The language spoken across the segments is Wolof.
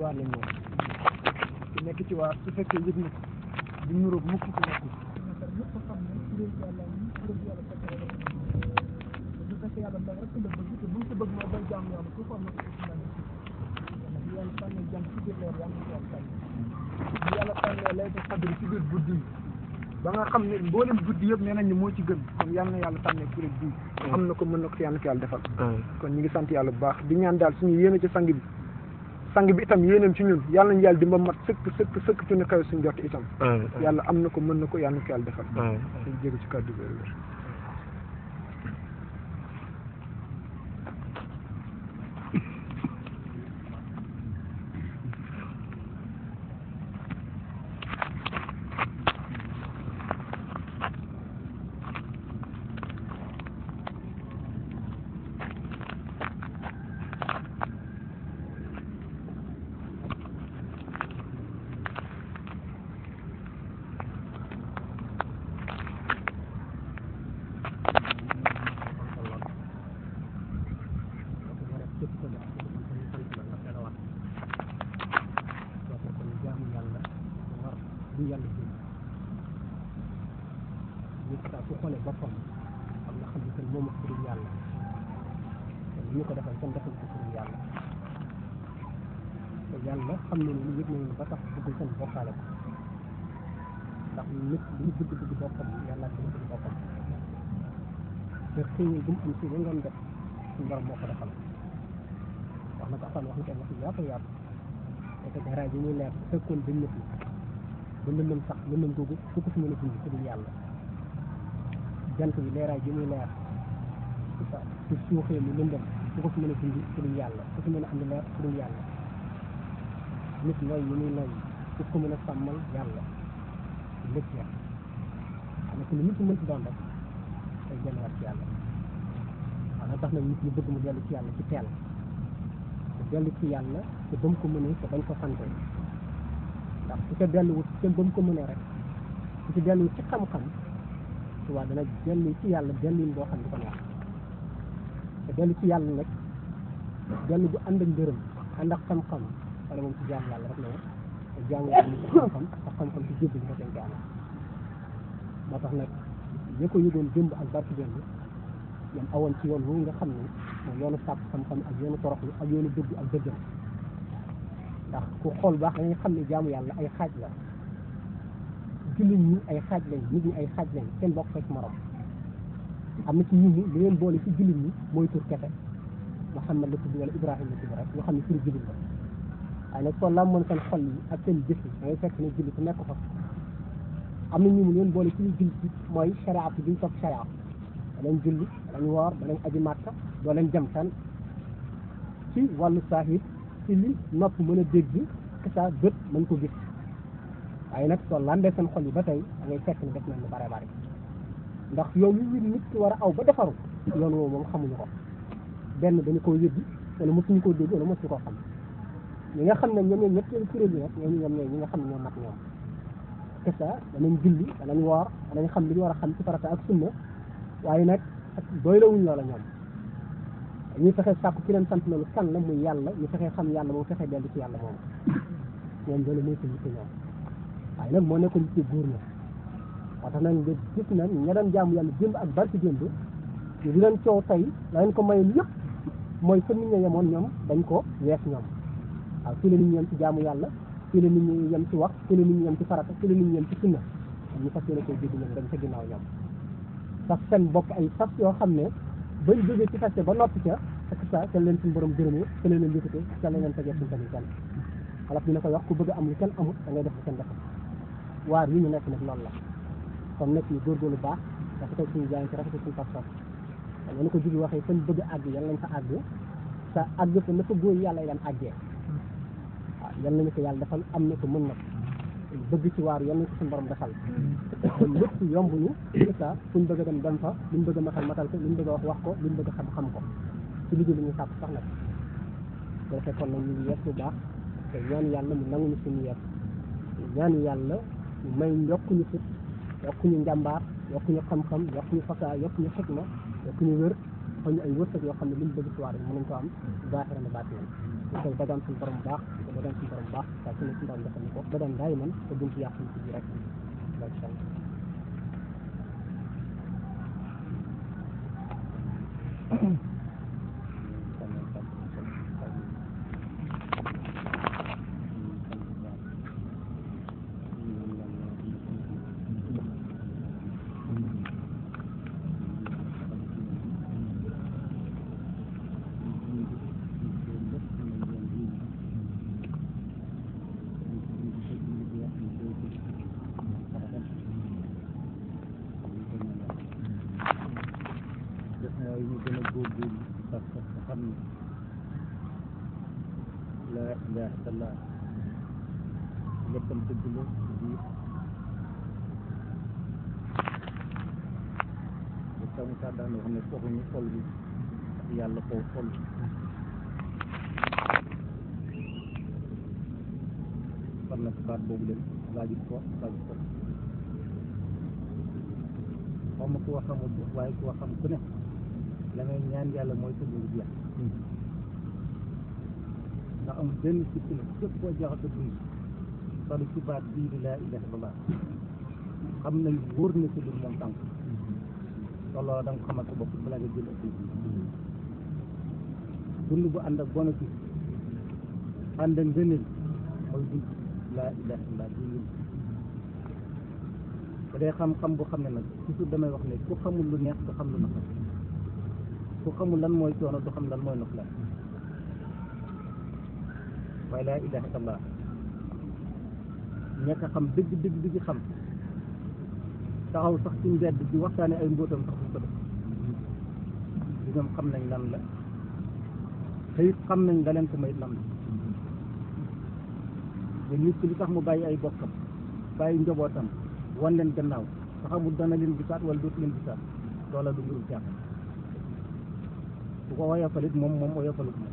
waar lañ moom ku nekk ci waar su fekkee yëg na ko du nuróog mukk ku nekk ñëpp xam ne kuréel yàlla yi kuréel yàlla fekk na bu fekkee yàlla ndax rek la bëgg te bu ñu ko bëgg mooy bay jaam yàlla ku ko am na ko ci lan ndax yàlla tànnee jàmm ci biir leer yàlla ko yàlla tànn bu yàlla tànnee lay def xadri ci biir guddi yi ba nga xam ne mboolem guddi yëpp nee nañ ne moo ci gën kon yal na yàlla tànnee kuréel bii am na ko mën na ko yàlla na ko yàlla defal kon ñu ngi sant yàlla bu baax di ñaan daal suñu yéene ci sang bi sang bi itam yéenam ci ñun yàlla nañu yàlla dimba mat sëkk sëkk sëkk ci ñu kawe suñu jot itam yàlla am na ko mën na ko yàlla na ko yàlla defal dañ jéego ci kàddu bi wér nit saa su xoolee boppam xam nga xam ne que moom ak kuréel yàlla te li ñu ko defal kenn defal ko kuréel yàlla te yàlla xam ne ni yëg nañu ba tax bëggul seen bokkaale ko ndax nit li ñu bëgg bëgg boppam yàlla ko bëgg boppam te xëy bu mu am si ba ngoon def suñu borom moo ko defal wax na ko afaan wax na ko wax yaatu yaatu te que raay bi muy leer bu fekkoon dañ nit ba lëndëm sax lëndëm googu fu ko fi mën a dund ku dul yàlla jant bi leeraay bi muy leer su suuxee mu lëndëm fu ko fi mën a dund ku dul yàlla fu fi mën a andi leer ku dul yàlla nit nooy yi muy nooy fu ko mën a sàmmal yàlla lépp ya xam ne lu nit mën ci doon rek day delluwaat ci yàlla waaw tax na nit ñi bëgg mu dellu ci yàlla ci teel te dellu ci yàlla te ba mu ko mënee te bañ ko sante ndax su ca delluwut te ba mu ko mënee rek su ci delluwut ci xam-xam waaw dana dellu ci yàlla delluñ boo xam ne ko neex te dellu ci yàlla nag dellu bu ànd ak ngërëm ànd ak xam-xam wala moom ci jaam yàlla rek la war te jaam yàlla ci xam-xam ak xam-xam ci jébbi nga seen jaam moo tax nag ñi ko yëgoon démb ak barki démb ñoom awoon ci yoon wu nga xam ne mooy yoonu sàkk xam-xam ak yoonu toroxlu ak yoonu dëgg ak dëggal ndax ku xool baax da ngay xam ne jaamu yàlla ay xaaj la jullit ñi ay xaaj lañ nit ñi ay xaaj lañ seen bokk fekk morom am na ci nit ñi li leen boole ci jullit ñi mooy tur kese Muhammad la tudd wala Ibrahima la tudd rek ñoo xam ne turu jullit la waaye nag soo làmmoon seen xol yi ak seen jëf yi da ngay fekk ne jullit ku nekk fa am na ñu mu leen boole ci ñu jullit yi mooy shariat bi ñu topp shariat da leen julli da leen woor da leen aji màkka doo leen jëm fenn ci wàllu saahir ci li nopp mën a dégg sa bët mën ko gis waaye nag soo landee seen xol yi ba tey da ngay fekk ne def nañ lu bare bare ndax yoon wi nit ki war a aw ba defaru yoon woowu moom xamuñu ko benn dañu koo yëddi wala mosuñu koo dégg wala mosuñu koo xam ñi nga xam ne ñoom ñooy ñetteelu kuréel yi nag ñoom ñoom ñooy ñi nga xam ne ñoo mat ñoom te ça danañ julli danañ woor danañ xam li ñu war a xam ci farata ak sunna waaye nag ak doylawuñ loola ñoom ñu fexe sàkku ki leen sant loolu kan la muy yàlla ñu fexe xam yàlla moom fexe dellu ci yàlla moom ñoom loolu mooy seen yitte ñoom waaye nag moo nekkoon ci góor ña moo tax nag nga gis na ña doon jaamu yàlla démb ak barki démb ñu di leen coow tey la leen ko mayoon yëpp mooy fa nit ña yemoon ñoom dañ ko wees ñoom waaw fii la nit ñi yem ci jaamu yàlla fii la nit ñi yem ci wax fii la nit ñi yem ci farata fii la nit ñi yem ci sunna ñu fas yéene koy jéggi ñoom dañ ca ginnaaw ñoom sax seen bopp ay sas yoo xam ne bañ jógee ci feste ba noppi ca ak sa ca leen suñu borom gërëmee ca leen leen yëkkatee ca leen leen tegee suñu tamit kenn xalaf dina koy wax ku bëgg am lu kenn amul da ngay def lu kenn defal waar yi ñu nekk nag loolu la kon nekk ñu góorgóorlu baax rafetal suñu jaay ci rafetal suñu pas-pas kon noonu ko jugi waxee fañ bëgg a àgg yal nañ fa àgg sa àgg fa na fa góor yàlla yi daan àggee waaw yal nañu ko yàlla defal am na ko mën na ko bëgg ci waar yal nañu ko suñu borom defal kon lépp yomb ñu c'est ça fuñ bëgg a dem dem fa luñ bëgg a matal matal ko luñ bëgg a wax wax ko luñ bëgg a xam xam ko ci liggéey li ñu sàpp sax nag bu defee kon nag ñu ngi yees bu baax te ñaan yàlla mu nanguñu suñu yees ñaan yàlla mu may yokkuñu fit yokkuñu njàmbaar yokkuñu xam-xam yokkuñu fasaa yokkuñu xikma yokkuñu wér xëy ñu ay wërsëg yoo xam ne liñ bëgg ci waar yi mën nañ ko am baaxira na baati ñu koy dagaan suñu borom baax di ko dagaan suñu borom baax saa su ne suñu borom defal ñu ko dagaan daay man te buñ ci yàq ci biir rek incha allah def na ñu gën a góorgóorlu parce que xam ne la ilaha illallah léppam dëgg la ci biir te sama saa daan wax ne foofu ñu xol bi ak yàlla foofu xol kon nag baat boobu leen laajut ko laajut ko xaw ma ku wax xamul waaye ku wax xam ku ne la ngay ñaan yàlla mooy sa dund jeex ndax amul benn sikki la képp koo jeexal sa dund solu ci baat bii di laa ilaha illallah xam nañ wóor na sa dund moom tànk te loolu da nga ko xamal sa bopp balaa nga jël ak dund bu ànd ak bénéfice ànd ak ngëneel mooy dund laa ilaha illallah dund ba dee xam-xam boo xam ne nag toujours damay wax ne ku xamul lu neex du xam lu naqar ku xamul lan mooy coono du xam lan mooy noflaay waaye laa ilaha illallah ñekk a xam dëgg dëgg dëgg xam taxaw sax ci mbedd di waxtaane ay mbóotam sax duñ ko def di ñoom xam nañ lan la te it xam nañ la leen ko may lan la te nit ki li tax mu bàyyi ay bokkam bàyyi njobootam wan leen gannaaw te xamul dana leen gisaat wala dootu leen gisaat loola du mbirum jàpp bu ko woyofalit moom moom woyofalut moom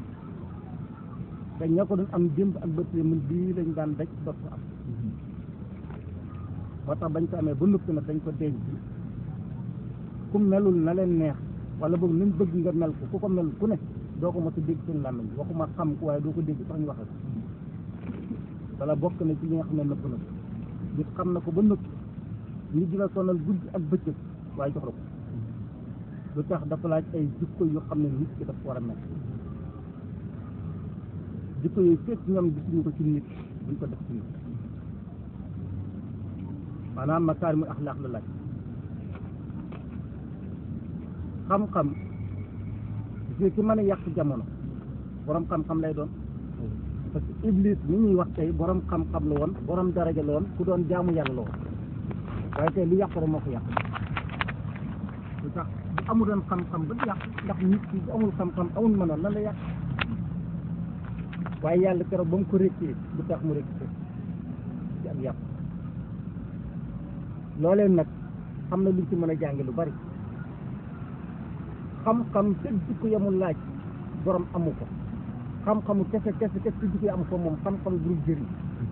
te ña ko doon am démb ak bët mun bii lañ daan daj dot ko am moo tax bañ ko amee ba noppi nag dañ ko denc ku melul na leen neex wala boog nañ bëgg nga mel ko ku ko mel ku ne doo ko mos a dégg seen làmmiñ waxuma xam ko waaye doo ko dégg sax ñu waxe ko wala bokk na ci li nga xam ne nëpp na ko nit xam na ko ba noppi nit dina sonal guddi ak bëccëg waaye jox la ko lu tax dafa laaj ay jikko yu xam ne nit ki dafa war a mel jikko yooyu fekk ñoom gisuñu ko ci nit buñ ko def ci nit maanaam makaarimul axlaaq la laaj xam-xam gis ki mën a yàq jamono borom xam-xam lay doon parce que iblis mi ñuy wax tey borom xam-xam la woon borom daraja la woon ku doon jaamu yàlla la woon waaye tey lu yàq rek moo ko yàq lu tax bu amul doon xam-xam ba yàq ndax nit ki bu amul xam-xam amul mënoon lan la yàq waaye yàlla keroog ba mu ko réccee du tax mu réccee ci ak yàq loolee nag xam na luñ ci mën a jànge lu bari xam-xam fekk jikko yamul laaj borom amu ko xam-xamu kese kese kese ci jikko yi amu ko moom xam-xam du jëriñ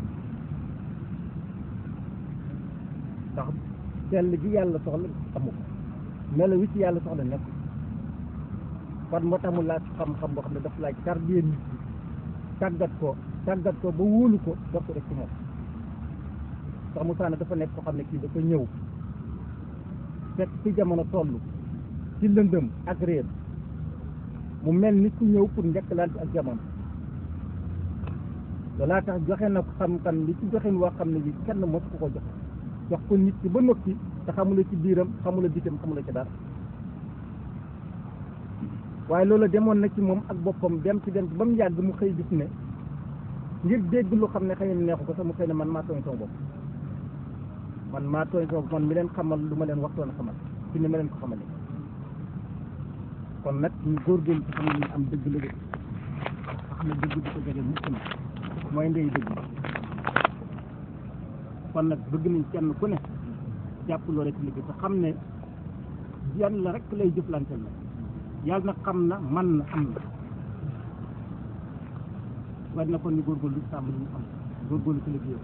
ndax sell gi yàlla soxla amu ko melo wi ci yàlla soxla nekk kon moo tax mu laaj xam-xam boo xam ne daf laaj tarbiya nit ki tàggat ko tàggat ko ba wóolu ko door ko def ci moom sax Musaa ne dafa nekk ko xam ne kii dafa ñëw fekk ci jamono toll ci lëndëm ak réer mu mel ni ku ñëw pour njëkkalante ak jamono loolaa tax joxe na ko xam-xam li ci joxin woo xam ne bi kenn mos ku ko jox jox ko nit ki ba noppi te xamula ci biiram xamula bitam xamula ci dara waaye loolu demoon na ci moom ak boppam dem ci dem ci ba mu yàgg mu xëy gis ne ngir dégg lu xam ne xëy na neexu ko sax mu xëy ne man maa tooñ sama bopp man maa tooñ sama bopp man mi leen xamal lu ma leen waxtoon a xamal ci ni ma leen ko xamale kon nag ñu góorgóorlu ci xam ne ñu am dëgg la nga xam ne dëgg di ko jege mukk na mooy ndey dëgg kon nag bëgg nañ kenn ku ne jàpp loo rek liggéey te xam ne yàlla rek lay jëflanteel la yàlla na xam na man na am na war na kon ñu góorgóorlu sàmm li ñu am góorgóorlu ci liggéey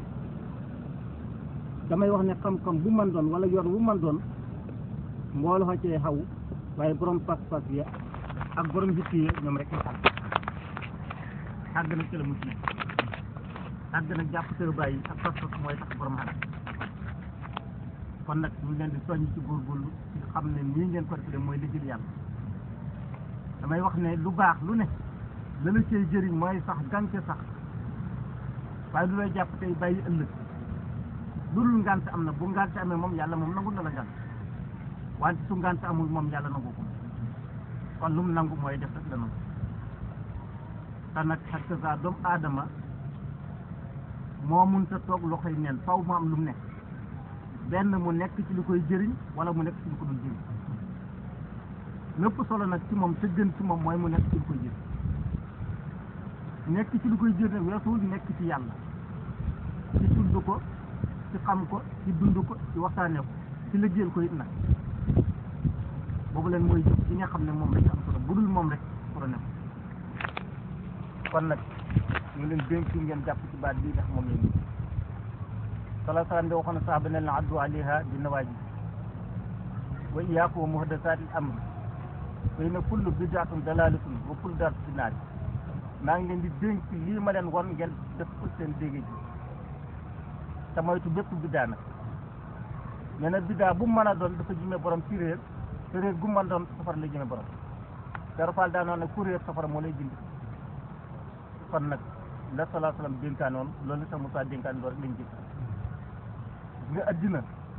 damay wax ne xam-xam bu man doon wala yoon bu man doon mbooloo xa cee xaw waaye borom pas-pas yi ak borom jitti yi ñoom rek ñu xam àgg na ci la mucc nekk àgg na jàpp tër bàyyi ak pas-pas mooy tax borom xam kon nag ñu ngi leen di soññ ci góorgóorlu ci xam ne nii ngeen ko defee mooy liggéey yàlla damay wax ne lu baax lu ne la la cay jëriñ mooy sax gàncax sax waaye lu lay jàpp tey bàyyi ëllëg lu dul ngànt am na bu ngànt amee moom yàlla moom nangu na la ngànt wante su ngànt amul moom yàlla nangu ko kon lu mu nangu mooy def rek la nangu te nag xakk sa doomu aadama moo mun sa toog loxoy neen faw mu am lu mu nekk benn mu nekk ci lu koy jëriñ wala mu nekk ci lu ko dul jëriñ lépp solo nag ci moom te gën ci moom mooy mu nekk ci lu koy jëriñ nekk ci lu koy jëriñ weesuwul nekk ci yàlla ci tudd ko ci xam ko ci dund ko ci waxtaanee ko ci liggéeyal ko it nag boobu leen mooy jëf ci nga xam ne moom rek am solo bu dul moom rek solo ne ko kon nag ñu leen dénk ngeen jàpp ci baat bii ndax moom lañu sala salaam de waxoon na saaba ne la addu alayha bi nawaaji wa iyaakum wa muhdasaati al amr fa inna kullu bid'atin dalalatun wa kullu dalaalatin fi naar maa ngi leen di dénk lii ma leen won ngeen def ko seen dégg ji te moytu bépp biddaa nag nee na biddaa bu mu mën a doon dafa jëmee borom ci réer te réer gu mu mën a doon safara lay jëmee borom darafal daa noon ne ku réer safara moo lay jindi kon nag la salaa salaam dénkaanoon loolu la sax Moussa dénkaan loolu rek lañ jëf nga addina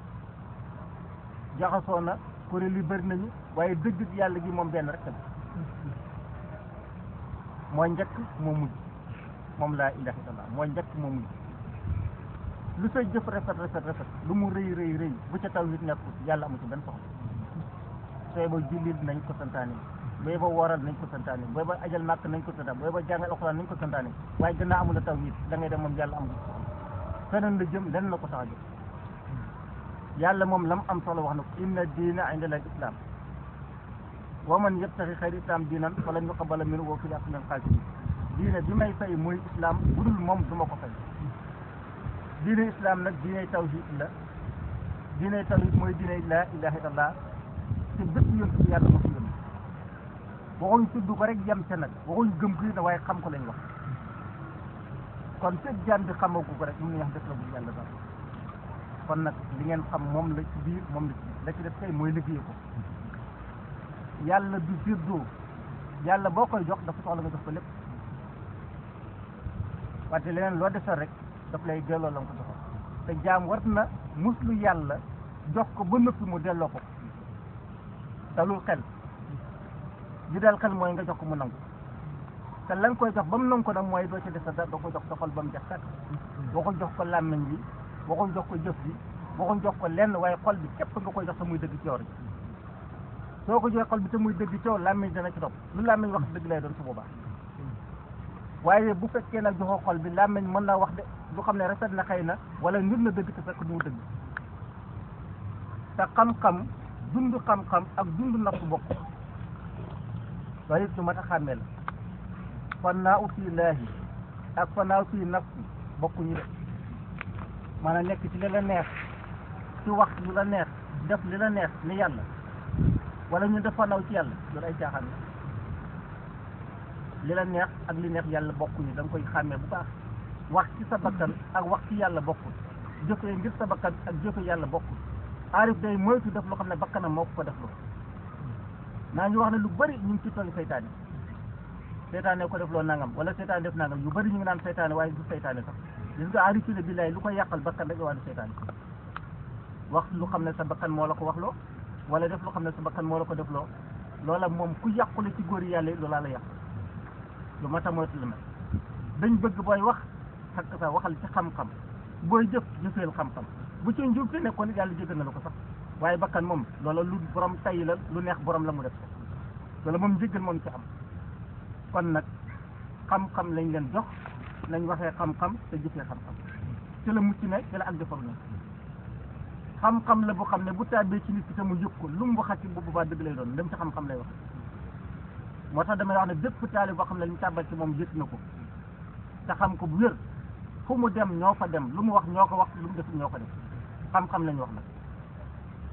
jaxasoo na kuréel yi bëri nañu waaye dëgg yàlla gi moom benn rek la mooy njëkk moo mujj moom laa ilaha illallah mooy njëkk moo mujj lu say jëf rafet rafet rafet lu mu rëy rëy rëy bu ca taw it nekkul yàlla amu ci benn soxla sooy ba jullit nañ ko santaane booy ba wooral nañ ko santaane booy ba ajal màkk nañ ko santaane booy ba jàngal alxuraan nañ ko santaane waaye gannaaw amul a taw it da ngay dem moom yàlla amul feneen la jëm lenn la ko tax a jëm yàlla moom lam am solo wax na ko inna diina inda al islam wa man yabtaxi xayri islam diinan falan yuqbala minhu wa fil aaxirati minal xaasiriin diine bi may fay mooy islam bu dul moom du ma ko fay diine islam nag diine tawhid la diine tawhid mooy diine laa ilaha illallah te bépp yonent bi yàlla moo fi yónni waxuñ tudd ko rek yem ca nag waxuñ gëm ko na waaye xam ko lañ wax kon fekk jaan bi xamagu ko rek mun nañu wax def la bu yàlla daal kon nag li ngeen xam moom la ci biir moom la ci la ci def kay mooy liggéey ko yàlla du séddoo yàlla boo koy jox dafa soxla nga jox ko lépp wante leneen loo defal rek daf lay delloo la nga ko joxoon te jaam war na muslu yàlla jox ko ba noppi mu delloo ko dalul xel li dal xel mooy nga jox ko mu nangu te la nga koy jox ba mu nangu ko nag mooy doo ci def sa dara doo ko jox sa xol ba mu jeex sàkk boo ko jox ko làmmiñ bi boo ko jox ko jëf bi boo ko jox ko lenn waaye xol bi képp nga koy jox te muy dëgg ci yow rek soo ko joxee xol bi te muy dëgg ci yow làmmiñ dana ci topp lu làmmiñ wax dëgg lay doon su boobaa waaye bu fekkee nag joxoo xol bi làmmiñ mën naa wax de du xam ne rafet na xëy na wala nit na dëgg te fekk du mu dëgg te xam-xam dund xam-xam ak dund nafsu bokk loolu it lu mat a xàmmee la fannaaw fii laahi ak fannaaw fii nafsi bokkuñu de maanaam nekk ci li la neex ci wax lu la neex def li la neex ni yàlla wala ñu def fannaaw ci yàlla loolu ay caaxaan la li la neex ak li neex yàlla bokkuñu da nga koy xàmmee bu baax wax ci sa bakkan ak wax ci yàlla bokkul jëfee ngir sa bakkan ak jëfe yàlla bokkul aarif day moytu def loo xam ne bakkanam moo ko ko def loo naa ngi wax ne lu bari ñu ngi ci tooñ seytaane seytaane ko def loo nangam wala seytaane def nangam yu bari ñu ngi naan seytaane waaye du seytaane sax gis nga aarif ne billaay lu ko yàqal bakkan rek waaye du seytaane wax lu xam ne sa bakkan moo la ko wax loo wala def lu xam ne sa bakkan moo la ko def loo loola moom ku yàqule ci góor yàlla yi loolaa la yàq lu ma tamoytu la mel dañ bëgg booy wax xakk sa waxal ci xam-xam booy jëf jëfeel xam-xam bu ci njub te nekkoon yàlla jéggal na la ko sax waaye bakkan moom loola lu borom tay la lu neex borom la mu def ko loola moom jéggal moom ci am kon nag xam-xam lañ leen jox nañ waxee xam-xam te jëfee xam-xam ci la mucc ne ci la ak defar ne xam-xam la bu xam ne bu tàbbee ci nit ki te mu yëg ko lu mu waxat ci bu boobaa dëgg lay doon dem ci xam-xam lay wax moo tax damay wax ne bépp taalib boo xam ne li ñu tàbbal ci moom yëg na ko te xam ko bu wér fu mu dem ñoo fa dem lu mu wax ñoo ko wax lu mu def ñoo ko def xam-xam lañu wax nag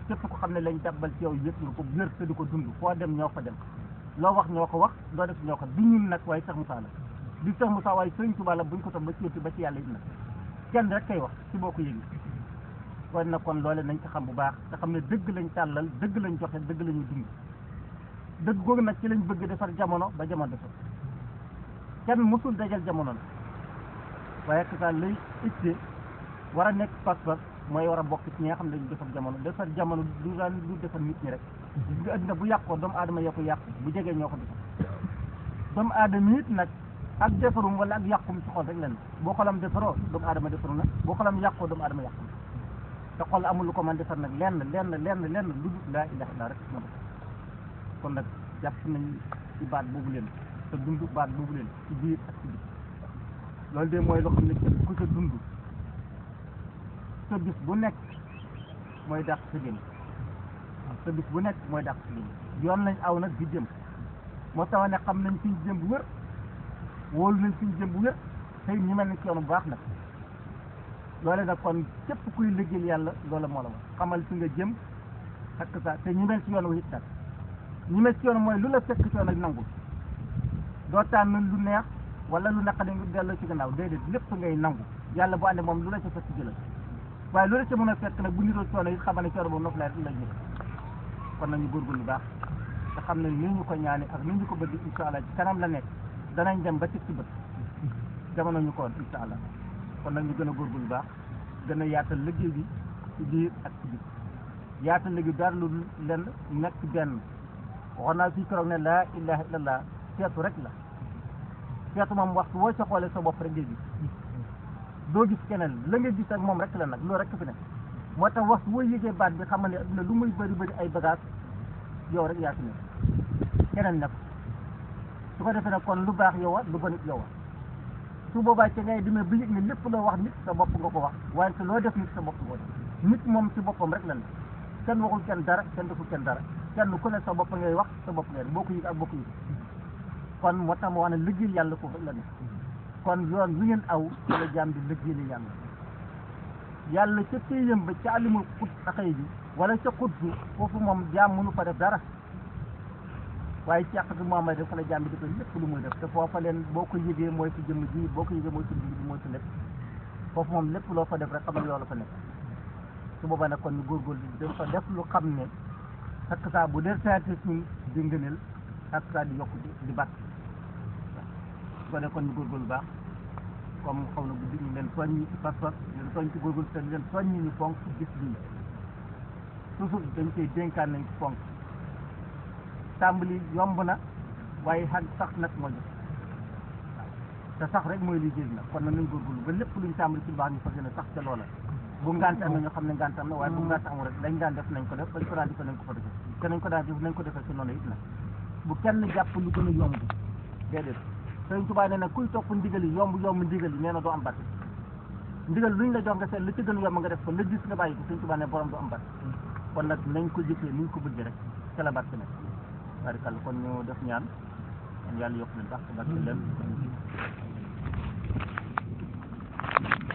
képp ko xam ne lañ jàbbal ci yow yëpp nga ko wér te di ko dund foo dem ñoo fa dem loo wax ñoo ko wax loo def ñoo ko du ñun nag waaye Cheikh Moussa la du Cheikh Moussa waaye Sëriñ Tuubaa la buñ ko toog ba ci ba ci yàlla it nag kenn rek kay wax ci boo ko yëgi kon nag kon loole nañ ko xam bu baax te xam ne dëgg lañ tàllal dëgg lañ joxe dëgg lañu dund dëgg googu nag ci lañ bëgg defar jamono ba jamono defar kenn mësul dajal jamono la waaye que ça lay itte war a nekk pas-pas mooy war a bokk ci ñi nga xam ne dañu defar jamono defar jamono du daan du defar nit ñi rek gis nga addina bu yàqoo doomu aadama yoo ko yàq bu jegee ñoo ko defar doomu aadama it nag ak defarum wala ak yàqum ci xol rek leen boo xolam defaroo doomu aadama defaru na boo xolam yàqoo doomu aadama yàqu te xol amul lu ko man defar nag lenn lenn lenn lenn lu dul laa ilaha illa rek moo def kon nag jàpp nañ ci baat boobu leen te dund baat boobu leen ci biir ak ci biir loolu de mooy loo xam ne képp ku sa dund sa bis bu nekk mooy dàq sa jëm sa bis bu nekk mooy dàq sa jëm yoon lañ aw nag di jëm moo tax ne xam nañ fiñ jëm bu wér wóolu nañ fiñ jëm bu wér tey ñu mel ni ci yoon bu baax nag loole nag kon képp kuy liggéeyal yàlla loola moo la wax xamal fi nga jëm ak sa te ñu mel ci yoon wu it nag ñu mel ci yoon mooy lu la fekk ci yoon ak nangul doo tànn lu neex wala lu naqari nga delloo ci gannaaw déedéet lépp ngay nangu yàlla bu àndee moom lu la ca fekk jëlal waaye lu la ca mën a fekk nag bu niroo coono it xamal ne coono boobu nopp lay la jël kon nañu góorgóorlu lu baax te xam ne ni ñu ko ñaane ak ni ñu ko bëgg insha allah ci kanam la nekk danañ dem ba ci ci bët jamono ñu ko woon insha allah kon nag ñu gën a góorgóorlu lu baax gën a yaatal liggéey bi ci biir ak ci biir yaatal liggéey dara lu lenn nekk benn waxoon naa fii keroog ne laa ilaha illallah seetu rek la seetu moom waxtu woo sa xoolee sa bopp rek ngay gis doo gis keneen la nga gis ak moom rek la nag loolu rek fi ne moo tax waxtu woo yëgee baat bi xam ne adduna lu muy bëri bëri ay bagage yow rek yaa fi ne keneen nekk su ko defee nag kon lu baax yow a lu bon it yow a su boobaa ci ngay demee ba yëg ne lépp loo wax nit sa bopp nga ko wax waaye te loo def nit sa bopp nga ko def nit moom ci boppam rek la ne kenn waxul kenn dara kenn deful kenn dara kenn ku ne sa bopp ngay wax sa bopp ngay boo ko yëg ak boo ko yëg kon moo tax ma wax ne liggéey yàlla foofu rek la ne kon yoon wi ngeen aw ci la jaam di liggéeyal yàlla yàlla ca téyam ba ca alimul xut axëy bi wala ca xut bi foofu moom jaam mënu fa def dara waaye ci àq bi moom may def fa la jaam bi di ko lépp lu muy def te foofa leen boo ko yëgee mooy si jëmm ji boo ko yëgee mooy si bi mooy si lépp foofu moom lépp loo fa def rek xamal loolu fa nekk su boobaa nag kon ñu góorgóorlu dañ fa def lu xam ne ak saa bu dee saati suñ di ngëneel ak saa di yokk di di bàtt su ko dee kon ñu góorgóorlu baax comme xaw na guddi ñu leen soññi ci pas-pas ñu leen soññ ci góorgóorlu te leen soññi ñu fonk gis bii toujours dañ koy dénkaan nañ ci fonk tàmbali yomb na waaye xag sax nag moo jëf te sax rek mooy liggéey nag kon nag nañ góorgóorlu ba lépp luñ tàmbali ci baax ñu fas yéene sax ca loola bu ngant amee ñoo xam ne ngant am na waaye bu ngant amul rek lañ daan def nañ ko def bañ ko daan def nañ ko fa defee te nañ ko daan def nañ ko defee ci noonu it nag bu kenn jàpp lu gën a yomb déedéet Sëriñ Tuubaa nee na kuy topp ndigal yi yomb yomb ndigal yi nee na doo am barke ndigal luñ la jox nga seet li ci gën a yomb nga def ko la gis nga bàyyi ko Sëriñ Tuubaa ne borom du am barke kon nag nañ ko jëfee ni ñu ko bëggee rek ca la barke nekk barikàlla kon ñu def ñaan yàlla yokk leen baax te barke leen